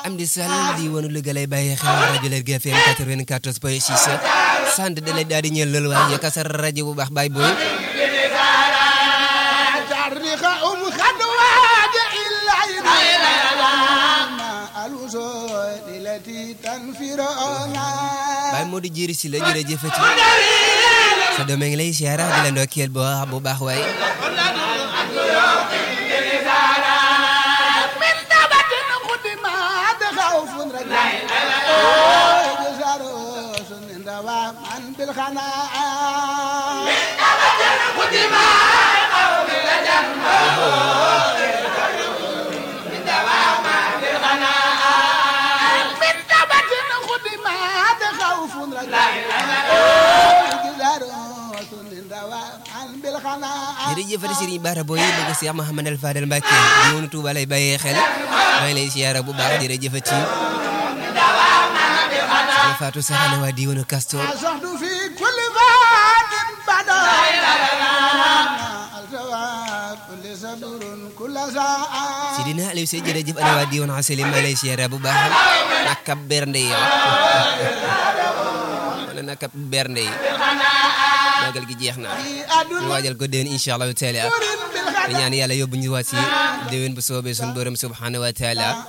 Amdi Sall di wonu Louga lay bàyyi xel rajo Lergui FM 94 point 6 sant da lay daal di ñël loolu waaye kasar rajo bu baax Baye Boy Baye Modou Jiri si la jërëjëfati sa doom ngi lay siyaara di la ndokkeel bu baax bu baax waaye jërëjëf Serigne Bara Boy bëgg Cheikh Mouhamadou Fadel Mbacké di woonu Touba lay bàyyee xel maa ngi lay siyaara bu baax jërëjëf ci Soxna Fatou Saxane waa di woonu Castor Sidina Aliou Sey jërëjëf ana waa di woonu Asali maa ngi lay siyaara bu baax naka bernde yi wala naka bernde yi magal gi jeex na ñu waajal ko déwén incha allahu taala di ñaan yàlla yóbbu ñu waat si déwén bu soobee suñu borom subhanahu wa taala